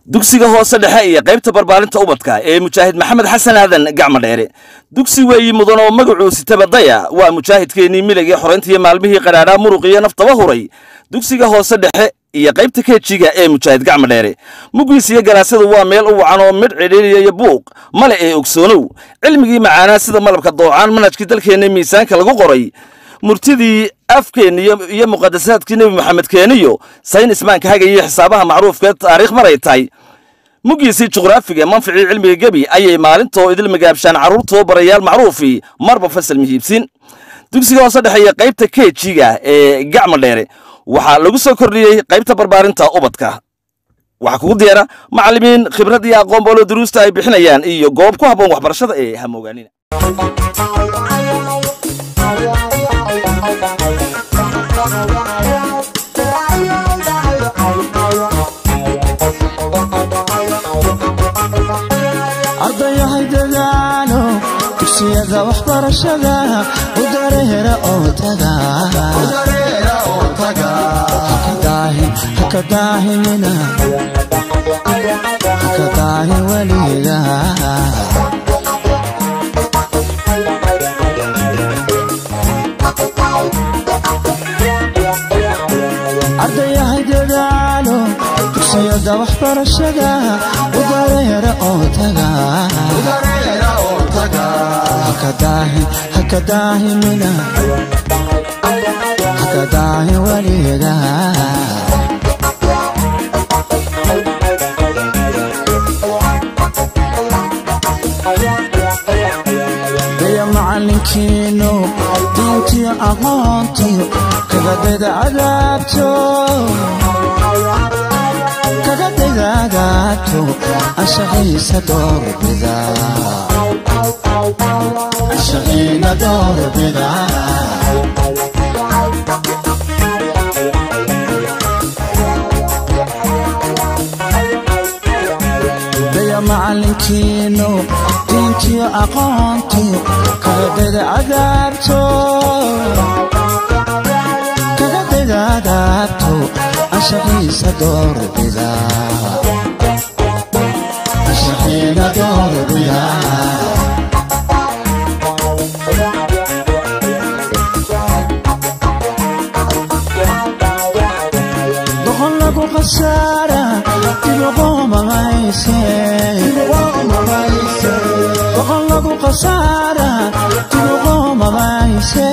dugsiga hoose dhexe iyo qaybta barbaarinta ubadka ee mujaahid maxamed xasan aadan gacmo dheere dugsi weeyi mudan oo magacuu sitabadaya waa mujaahidkeennii miligii xoraynta iyo maalmihii qadhaadhaa muruq iyo naftaba huray dugsiga hoose dhexe iyo qaybta keejiga ee mujaahid gacmo dheere muggiis iyo galaasadu waa meel u wacan oo midh cidhiiriya iyo buuq male ee ogsoonow cilmigii macaanaa sida malabka doocaan manhajkii dalkeenna miisaanka lagu qoray murtidii afkeenna iyo muqadasaadkii nebi maxamed keeniyo saynismaanka hagaiyo xisaabaha macruufkee taariikh maray tahay muggiisii juqraafiga manficii cilmiga gebi ayay maalintoo idil magaabshaan carruurtoo barayaal macruufii marba fasal mihiibsin dugsiga hoose dhexeeya qaybta keejiga ee gacmo dheere waxaa lagu soo kordhiyey qaybta barbaarinta ubadka waxaa kugu diyaara macallimiin khibrad iyo aqoon boolo duruusta ay bixinayaan iyo goob ku habboon waxbarashada ee hamoogaanina ardayahay dadaalo dugsiyada waxbarashada u dareera oo taga haka daahimina haka daahin weliga ardayahay dadaalo dugsiyada waxbarashada u dareera oo taga haka daahimina haka daahin weliga daya macalinkiinu diintiyo aqoontiyo kagadayda cadaabto kagadayda cadaabto anshaxiisa doorbida anshaxiina doorbida daya macalinkiinu diintiyo aqoontiyo kagadayda cadaabto kagadayda cadaabto anshaxiisa doorbida anshaxiina doorbida doqon lagu khasaara dibuqoomamayse doqon lagu khasaara dibuqoomamayse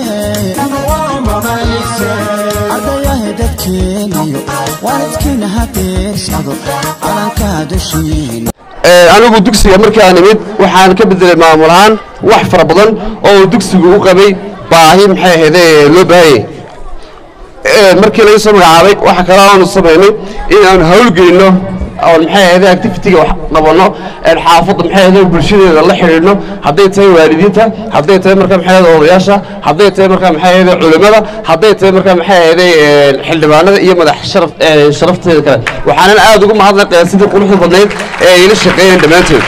ardayahay dadkeeniyo waalidkiina hadeersado calankaa dushiina anigu dugsiga markii aan imid waxaan ka bedelay maamul ahaan wax fara badan oo dugsigu u qabay baahi maxay ahayde loo baahanyay markii laga soo magacaabay waxa kale aanu samaynay in aan hawlgeyno oon maxay ahayde activitiga wax qabanno xaafadda maxay ahayde bulshadeeda la xidhiidhno hadday tahay waalidiinta hadday tahay markaa maxay ahayde odayaasha hadday tahay markaa maxay ahayde culimmada hadday tahay markaa maxay ahayde xildhibaanada iyo madax sharaf sharafteeda kale waxaanan aad ugu mahadnaqayaa sidii quruxda badnayd ee ay ila shaqeeyeen dhammaantood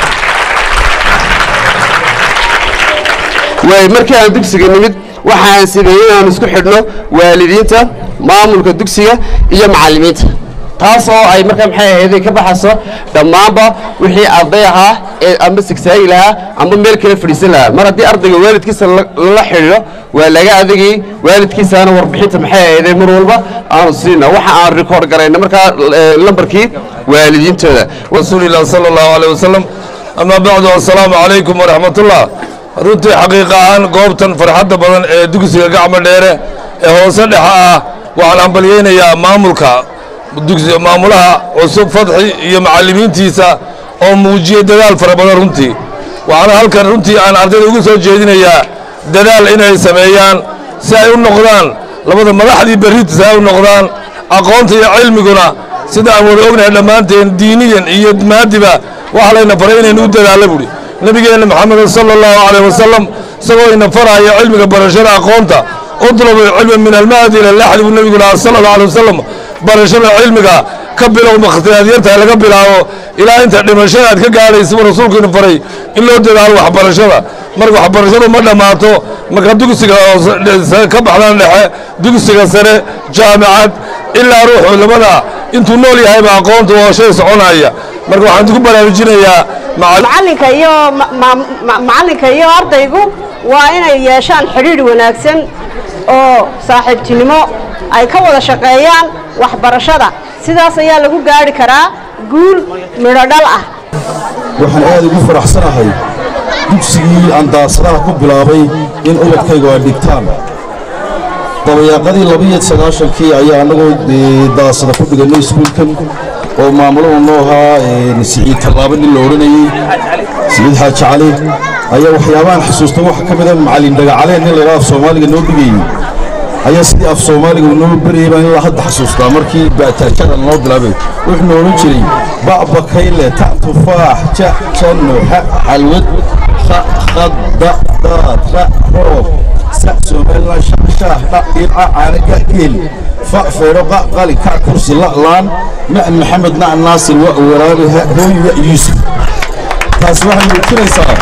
waay markii aan dugsiga nimid waxaan sameeyey inaan isku xidhno waalidiinta maamulka dugsiga iyo macallimiinta taas oo ay markaa maxay ahayd ka baxayso dhammaanba wixii arday ahaa ee amba sigsaagi lahaa amba meel kale fadhiisan lahaa mar haddii ardayga waalidkiisa lala xidhiidho waa laga adagayey waalidkiisaana warbixinta maxay ahayd mar walba aanu siina waxa aan rikoord garayna markaa lambarkii waalidiintooda rasuulilah sala allahu aleyh wasalam amaa bacdu assalaamu calaykum waraxmatullah runtii xaqiiqa ahaan goobtan farxadda badan ee dugsiga gacmo dheere ee hoose dhexa ah waxaan hambalyeynayaa maamulka dugsi maamulaha cusub fadxi iyo macallimiintiisa oo muujiyey dadaal fara badan runtii waxaana halkan runtii aan ardayda ugu soo jeedinayaa dadaal inay sameeyaan si ay u noqdaan labada madaxdii berrita si ay u noqdaan aqoonta iyo cilmiguna sida aan wada ognahay dhammaanteen diiniyan iyo maadiba waxa layna faray inaynu u dadaalla buhi nebigeenna maxamed sala allahu calayh wasalam isagoo ina faraayo cilmiga barashada aqoonta udlubu cilma min almahdi ila laxdi buu nebigu lahaa sala allahu alay wasalam barashada cilmiga ka bilow makhtiyaadyarta laga bilaabo ilaa inta dhimashada aad ka gaadhaysa buu rasuulkiina faray in loo dadaalo waxbarashada marka waxbarashadu ma dhammaato marka dugsiga ka baxdaan dhexe dugsiga sare jaamicad ilaa ruuxu labada intuu nool yahayba aqoonta waa shay soconaya marka waxaan idinku baraarujinayaa macal- macalinka iyo ma- ma- ma- macalinka iyo ardaygu waa inay yeeshaan xidhiidh wanaagsan oo saaxiibtinimo ay ka wada shaqeeyaan waxbarashada sidaas ayaa lagu gaari karaa guul midho dhal ah waxaan aad ugu faraxsanahay dugsigii aan daasadaha ku bilaabay in ubadkaygu ay dhigtaan dabayaaqadii labiyo sagaashankii ayaa annagoo dee daasada ku dhigannay iskuulkan oo maamuluhu noo ahaa een, siciid tallaabo nin la odhanayey siciid xaaji cali ayaa waxyaabahan xusuusta waxa ka mida macallin dhagacaleen nin laydhaha af soomaaliga noo dhigayey ayaa sidii af soomaaliga uu noo berayay baan ilaa hadda xasuustaa markii baataajada noo bilaabay wuxuuna odhan jiray ba'bakayle ta tufaax ja janno ha xalwad kha khad da daad ra roob sa somaliland shaqshaah dha ilca caanaga geel fa feedho qa qali ka kursi la'laan ma maxamed nac naasir wa waraabe ha hooy wa yuusuf taas waxay muujinaysaa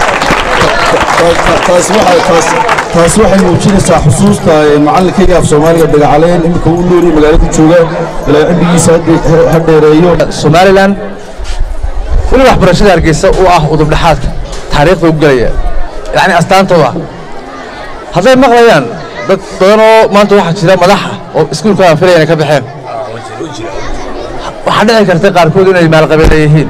taas waxay taas taas waxay muujinaysaa xusuusta ee macallinkayga af soomaaliga dhagacaleen iminka uu noori magaalada jooga ilaa cimrigiisa hadde- ha dheereeyo somalilan weli waxbarashada hargeysa u ah udubdhexaadka taariikhda u gelaya yacni astaantooda hadday maqlayaan dad badan oo maanta waxaa jira madaxa oo iskuulka aan filaya inay ka baxeen waxaa dhici karta qaarkood inay maalqabeela yihiin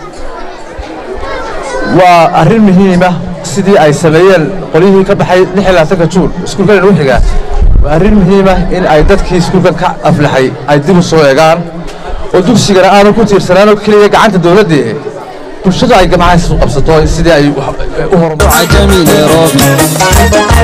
waa arrin muhiima sidii ay sameeyeen qolyihii ka baxay lix iyo labaatanka juun iskuulkan inuu xigaa waa arrin muhiima in ay dadkii iskuulkan ka aflaxay ay dib u soo egaan oo dugsigana aanu ku tiirsanaanoo keliya gacanta dowladdii bulshadu ay gamacaha isu qabsato sidii ay wax- u horumar عجمي نيروبي